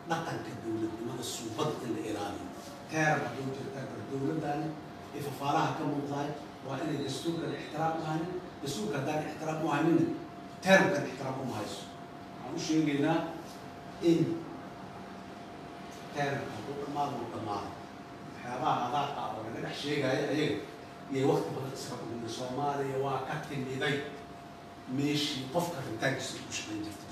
dhaqanka dowladnimada suubad in la ilaaliyo teer hadduu jirta kar dowladdaani ee fafaaraha ka muuqdaay waa inay dastuurkan ixtiraam u hanin dastuurka haddaan ixtiraam u haninna teermkan ixtiraam uma hayso waxaan u sheegaynaa in teermka hadduu dhammaado uu dhammaado waxyaabaha adaaqa oo laga dhex sheegaayo ayaga iyo wakti badan iska dhumina soomaaliya waa ka timiday meeshii qofka rabitaankiisa ku shaqayn jirta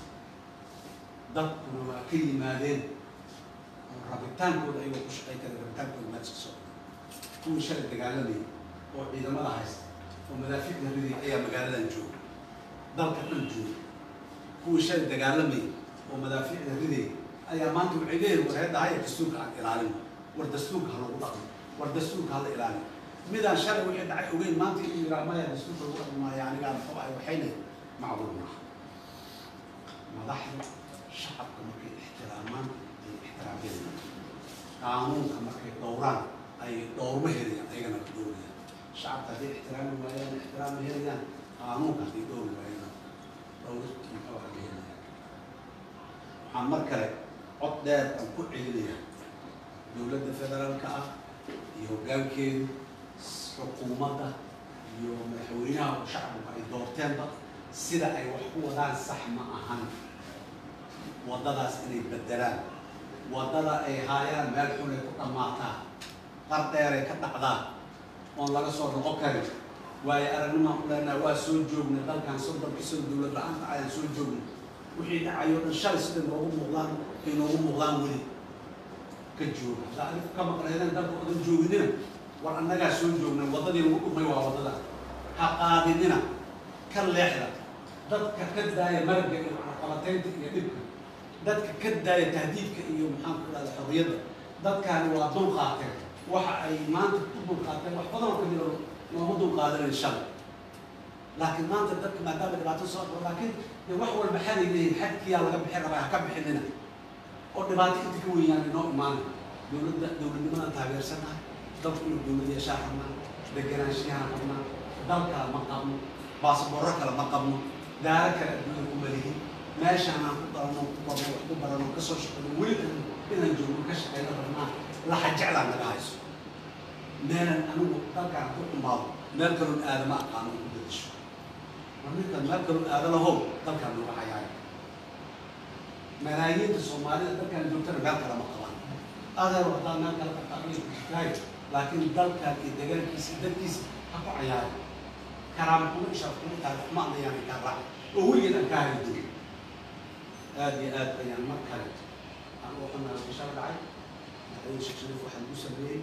dadkuna waa ka yimaadeen oo rabitaankooda ayagoo ku shaqayn kara rabitaankooda maa iska socda kuwii shalay dagaalamayay oo ciidamada haysta oo madaafiicda riday ayaa magaaladan jooga dalka dhan jooga kuwii shalay dagaalamayay oo madaafiicda riday ayaa maanta waxay leeyihin war hadda haya dastuurka aan ilaalin war dastuurka ha lagu dhaqmo war dastuurka ha la ilaalin midaan shalay wixii dhacay ogeyn maanta inuu yiraa maya dastuurka lagu dhaqmi maayo anigaa muxuu ahay waxayna macluum maaha madaxda shacabka markay ixtiraamaan ay ixtiraamyadayaan qaanuunka markay dhowraan ay dhowrma helayaan ayagana ka dhowrayaan shacabka hadday ixtiraami waayaan ixtiraama helayaan qaanuunka hadday dhowri waayaan dhowrkii muxuu ahay ma helayaan waxaan mar kale cod dheer aan ku celinaya dowladda federaalka ah iyo hoggaankeedu xukuumadda iyo madaxweynaha oo shacabku ay doorteenba sida ay wax ku wadaan sax ma ahan waddadaas inay beddelaan waddada ay haayaan meel xun ay ku dhammaataa qar dheer ay ka dhacdaa oon laga soo noqon karin waayo aragnimaan u leenaha waa soo joognay dalkan soddonka sano dowlad la-aanta ayaan soo joognay wixii dhacayo dhan shalay sida noogu muuqdaan ay noogu muuqdaan weli ka jooga hadda adigu ka maqnaydeen dalka odan jooginina war annagaa soo joognay waddadii lagu dhumay waa waddada ha qaadinina ka leexda dadka ka daaya maragga iyo caqabataynta iyo dhibka dadka ka daaya tahdiidka iyo maxaan ku dhahda xorriyadda dadkaani waa dul qaateen waxa ay maanta ku dul qaateen wax badan oo ka jiro looma dul qaadanan shalay laakiin maanta dadka maadaama dhibaato soo dhao laakiin dee wax walba xaday leeyihin xadkiyaa laga bixin rabaa ha ka bixinina oo dhibaato inta ka weynaan inoo imaanay dowladda dowladnimadan taageersanaha dalku inuu dowlad yeeshaa rabnaa deganaanshiyaha rabnaa dal kale ma qabno baasboorro kale ma qabno daaro kale adduunya ku malihin meeshaan aan ku dalano ku barno wax ku barano ka soo shaqeyno weli inaan joogno ka shaqeyno rabnaa laxa jeclaa naga hayso meelan anigu dalkaan ku xumaado meel kaloon aadama aqaano ku bedesho war ninkan meel kaloon aada lahow dalkaan nooga hayaayo malaayiinta soomaalida dalkaan joogtana meel kale ma qabaan adeer hadaa meel kale qabtaay laakiin dalkan iyo degaankiisa dadkiisa ha ku cayaaro karaama kuma ishaar kuma taariikh kuma anayaan kaa raac oo weligeed aan kaa hari jirin aad iyo aad ayaan mar kale aan u qanaa bishara dhacay madaxweyne sheekh shariif waxaa lagu sameeyey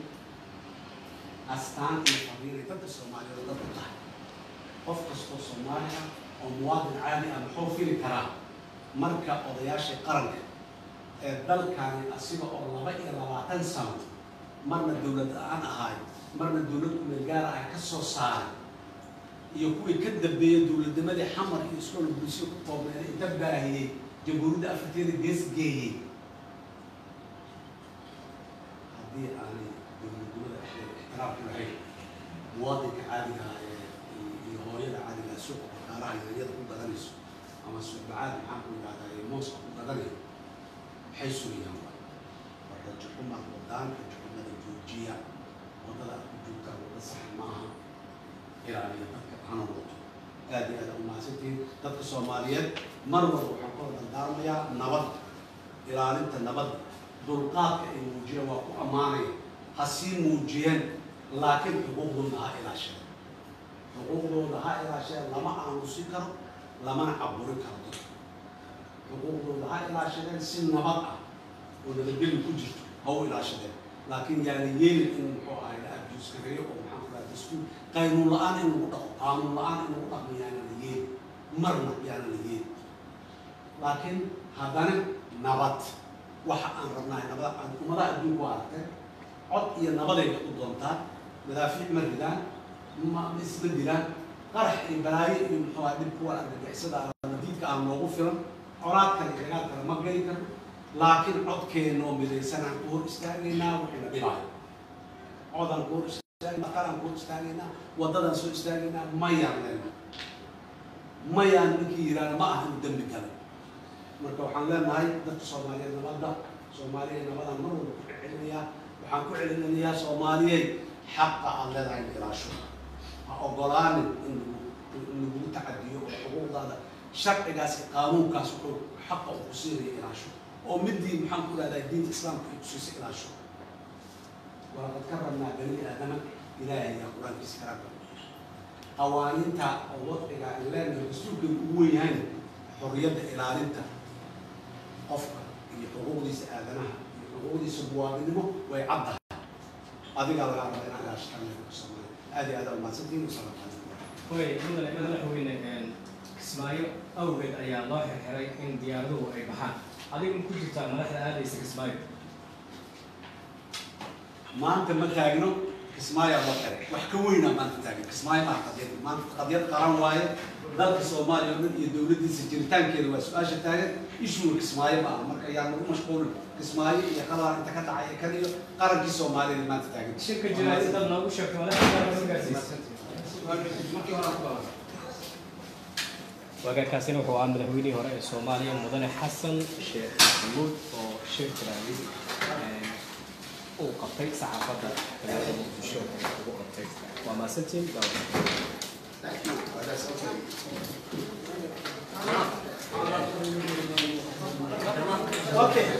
astaan iyo fariinay dadka soomaaliyeed dad u tahay qof kastoo soomaali ah oo muwaadin caadi ah muxuu fili karaa marka odayaashii qaranka ee dalkani asiga oo laba iyo labaatan sano marna dowlad la-aan ahaay marna dowlad kumeel gaara ah ka soo saaray iyo kuwii ka dambeeyey dowladnimadii xamar iyo iskool bulsho ku koobneed inta baahiyey jamhuuriyadda afrikada gees geeyey haddii aanay dowladnimada dhexdeeda ixtiraam ku lahayn muwaadinka caadiga ah ee iyo hooyada caadiga ah suuqa bakaaraha yaanyada ku gadanayso ama suuqbacaad maxaan ku yidhahdaa ee mooska ku gadanayo maxay sugayaan waa war rajaxuma wadaan rajaxumada joojiya waddada aad ku joogtaan wadda sax maaha ilaaliya dadka hana wato aad iyo aad u mahadsantihiin dadka soomaaliyeed mar walba waxaan ku dardaarmayaa nabad ilaalinta nabadda dulqaadka ay muujiyeen waa ku ammaanaya ha sii muujiyeen laakiin xuquuqdooda ha ilaasheen xuquuqdooda ha ilaasheen lama aamusi karo lamana caburi karo dadka xuquuqdooda ha ilaashadeen si nabad ah oo nabadgeli ku jirto ha u ilaashadeen laakiin yaana yeelin in muxuu ahay la abjuuskareeyo oo maxaan ku dhaha dastuur qaynuun la-aan in lagu dhaqo qaanuun la-aan in lagu dhaqmo yaana la yeelin marna yaana la yeelin laakiin haddana nabad waxa aan rabnahay nabada aan ummadaha adduunku waa aragteen cod iyo nabadayga u doontaan madaafiic ma ridaan ma ma isma dilaan qarax iyo balaayo iyo muxuu ahay dhib kuwa argagixisada nadiidka aan noogu filan colaad kale iyo dagaal kale ma geli karno laakiin codkeena oo midaysanaan ku hor istaagaynaa waxayna dhibaayo codaan ku hor istaagaynaa qalaan ku hor istaagaynaa waddadaan soo istaagaynaa mayaan leenahay mayaan ninkii yidhaahda ma aha inuu dembi galay marka waxaan leenahay dadka soomaaliyeed nabadda soomaaliya nabadaan mar walba ku celinayaa waxaan ku celinayaa soomaaliyey xaqa aad leedahay in ilaasho ha ogolaanin in lagu in lagu tacadiyo oo xuquuqdaada sharcigaas iyo qaanuunkaas wuxuu xaqa uu ku siinaya ilaasho oo midii maxaan ku dhahdaa diinta islaamka ay kusiisa ilaasho walaqad karramnaa bani aadama ilaahay yaa qur-aankiisa karaamka qawaaniinta oo wadciga aan leenahay dastuurkan ugu wen yahayna xorriyadda ilaalinta qofka iyo xuquuqdiisa aadanaha iyo xuquuqdiisa muwaadinimo way caddahay adigaa lagaa raba inaad ilaashatan soomaaliya aad iyo aad aa umahadsantihiin wasalaamu calaykum way mudane madaxweyne kismaayo awgeed ayaa loo xirxiray in diyaaraduhu ay baxaan adiga ma ku jirtaa madaxda aadaysa kismaayo maanta ma taagno kismaayo loo xiray wax ka weynaa maanta taagan kismaayo maa qadiyad maanta qadiyad qaran waaye dalka soomaaliya oo dhan iyo dowladdiisa jiritaankeeda waa su-aasha taagan ishuwa kismaayo ma aha marka yaa lagu mashquulin kismaayo iyo qalaan inta ka dhacaya kan iyo qarankii soomaaliyada maanta taagan shirka jiraayad dad noogu sheegto madaxda gaarsiisa wagaakaasina wuxuu ahaa madaxweynihii hore ee soomaaliya mudane xasan sheekh maxamuud oo shir jiraayid uu qabtay saxaafadda magaalada muqdisho ee ugu qabtay waa maasantiin Okay.